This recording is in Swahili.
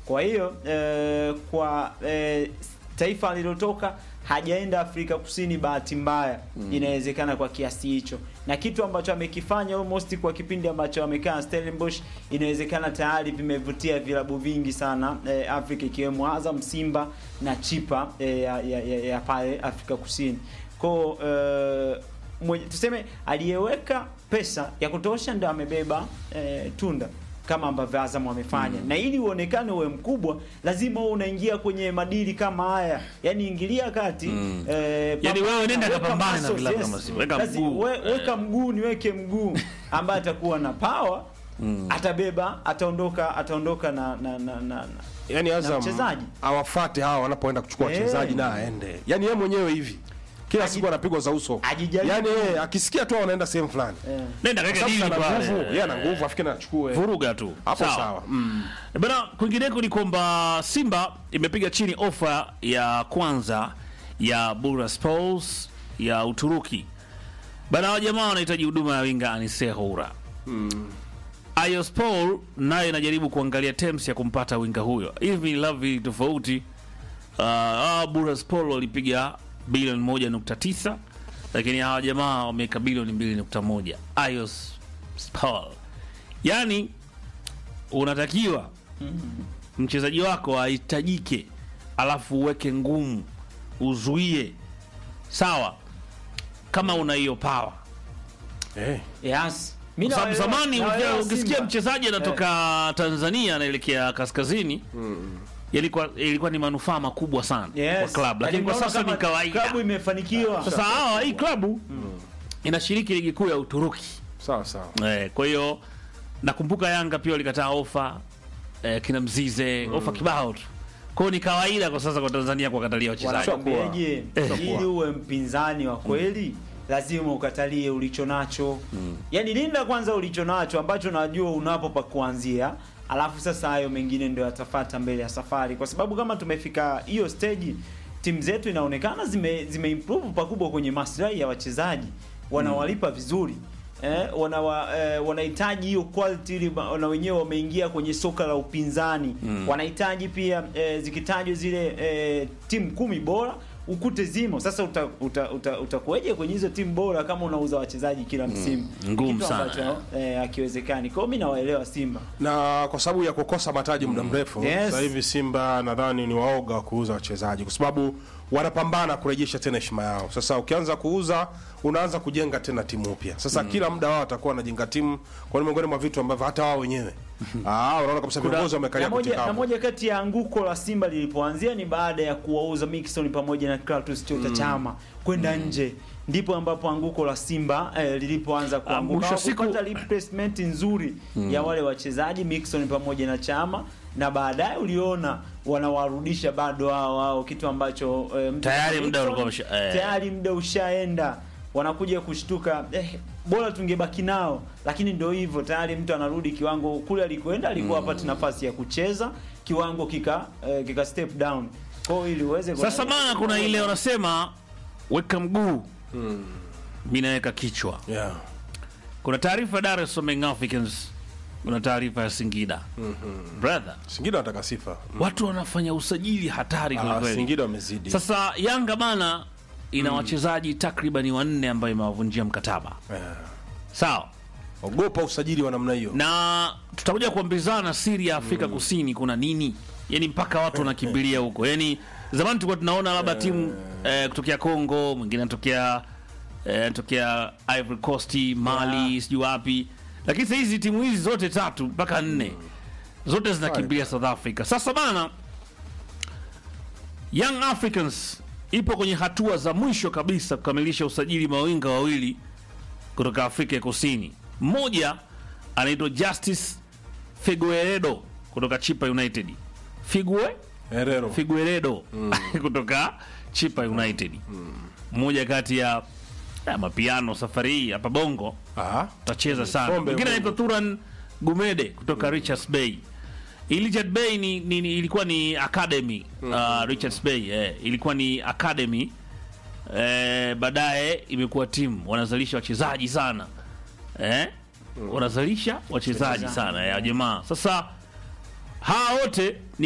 Kwa hiyo eh, kwa eh, taifa alilotoka hajaenda Afrika Kusini, bahati mbaya inawezekana kwa kiasi hicho, na kitu ambacho amekifanya almost kwa kipindi ambacho amekaa Stellenbosch, inawezekana tayari vimevutia vilabu vingi sana eh, Afrika ikiwemo Azam, Simba na Chipa eh, ya, ya, ya, ya pale Afrika Kusini kwa eh, mwenye, tuseme aliyeweka pesa ya kutosha ndo amebeba eh, tunda kama ambavyo Azam wamefanya na ili uonekane uwe mkubwa lazima uwe unaingia kwenye madili kama haya, yani ingilia kati Mm. eh, Yani pambana, wewe nenda weka kapambane na muscles, vilabu kama Simba. Weka Lazi- mguu. we- weka mguu niweke mguu ambaye atakuwa na power atabeba, ataondoka ataondoka na na na, na, na. yani Na Azam mchezaji. awafate hawa wanapoenda kuchukua Eh. wachezaji na aende, yani yeye mwenyewe hivi kila Aji- siku anapigwa za uso, Ajijaribu. yani yeye akisikia tu wanaenda sehemu fulani, Eh. Nenda Kwa kaka sababu dili ana pale. nguvu, yeye ana nguvu, afikiri anachukue Vuruga tu. hapo sawa. Mm. Bana, kwingineko ni kwamba Simba imepiga chini ofa ya kwanza ya Bursaspor ya Uturuki. Bana, hao jamaa wanahitaji huduma ya winga Anise Houra. Ayospor nayo inajaribu kuangalia terms ya kumpata winga huyo. Hivi ni lavi tofauti. Uh, uh, Bursaspor walipiga bilioni moja nukta tisa lakini hawa jamaa wameweka bilioni mbili nukta moja Ayospor, yani unatakiwa mchezaji wako ahitajike, alafu uweke ngumu, uzuie, sawa, kama una hiyo power. Eh. Yes. Mimi Kwa sababu nawaelewa- zamani nawaelewa ukia- ukisikia Simba. mchezaji anatoka Tanzania anaelekea kaskazini ilikuwa ilikuwa ni manufaa makubwa sana Yes. kwa club, lakini kwa unaona sasa ni kama kawaida. Klabu imefanikiwa. Sasa hawa hii klabu inashiriki ligi kuu ya Uturuki. Sawa sawa. Eh, kwa hiyo nakumbuka Yanga pia walikataa ofa eh, kina Mzize ofa kibao tu. Kwa hiyo ni kawaida kwa sasa kwa Tanzania kuwakatalia wachezaji. Wanakwambiaje, Eh. ili uwe mpinzani wa kweli lazima ukatalie ulicho nacho. Yaani linda kwanza ulicho nacho ambacho unajua unapo pa kuanzia, alafu sasa hayo mengine ndio yatafata mbele ya safari, kwa sababu kama tumefika hiyo stage, timu zetu inaonekana zime, zime improve pakubwa kwenye maslahi ya wachezaji, wanawalipa vizuri eh, wanawa, eh, wanahitaji hiyo quality ili ba- na wenyewe wameingia kwenye soka la upinzani wanahitaji pia eh, zikitajwa zile eh, timu kumi bora ukute zimo sasa utakueje uta, uta, utakuweje kwenye hizo timu bora kama unauza wachezaji kila msimu ngumu Kitu sana. ambacho eh, akiwezekani kwao mi nawaelewa simba na kwa sababu ya kukosa mataji muda mrefu Yes. sasa hivi Simba nadhani ni waoga wa kuuza wachezaji kwa sababu wanapambana kurejesha tena heshima yao. Sasa ukianza kuuza unaanza kujenga tena timu upya. Sasa kila muda wao watakuwa wanajenga timu, kwa ni miongoni mwa vitu ambavyo hata wao wenyewe ah, unaona kabisa viongozi wamekalia na moja, kuti na kavu. moja kati ya anguko la Simba lilipoanzia ni baada ya kuwauza Mixon pamoja na Clatous Chota Chama kwenda nje, ndipo ambapo anguko la Simba eh, lilipoanza kuanguka. mwisho wa siku- Hawakupata replacement nzuri ya wale wachezaji Mixon pamoja na Chama, na baadaye uliona wanawarudisha bado hao hao, kitu ambacho eh, mtu Tayari kama muda Mixon, ulikuwa umesha- eh. tayari muda ushaenda wanakuja kushtuka eh, bora tungebaki nao, lakini ndio hivyo, tayari mtu anarudi kiwango kule alikoenda, alikuwa hapati nafasi ya kucheza, kiwango kika eh, kika step down. Kwa hiyo ili uweze Sasa bana, kuna ile wanasema weka mguu, mimi naweka kichwa. Yeah. Kuna taarifa ya Dar es Salaam Young Africans, kuna taarifa ya Singida. Brother, Singida wanataka sifa. watu wanafanya usajili hatari kweli Ah, kweli. Singida wamezidi. Sasa Yanga bana ina wachezaji takribani wanne ambayo imewavunjia mkataba, Eh, sawa Ogopa usajili wa namna hiyo. na tutakuja kuambizana siri ya Afrika Kusini kuna nini, yani mpaka watu wanakimbilia huko. Yani zamani tulikuwa tunaona labda timu eh, kutokea Congo, mwingine anatokea eh, anatokea Ivory Coast, Mali, sijui wapi, lakini sasa hizi timu hizi zote tatu mpaka nne zote zinakimbilia South Africa. Sasa bana, Young Africans ipo kwenye hatua za mwisho kabisa kukamilisha usajili mawinga wawili kutoka Afrika ya Kusini. Mmoja anaitwa Justice Figueredo kutoka Chipa United. Figue Herero. Figueredo kutoka Chipa United. Mmoja kati ya ya mapiano safari hii hapa Bongo Ah. tacheza sana. Kombe Mwingine Bongo. anaitwa Turan Gumede kutoka Richards Bay. Hii Richards Bay ni, ni, ni, ilikuwa ni academy uh, Richards Bay eh, ilikuwa ni academy eh, baadaye imekuwa timu wanazalisha wachezaji sana eh, wanazalisha wachezaji sana ya jamaa. Sasa hawa wote ni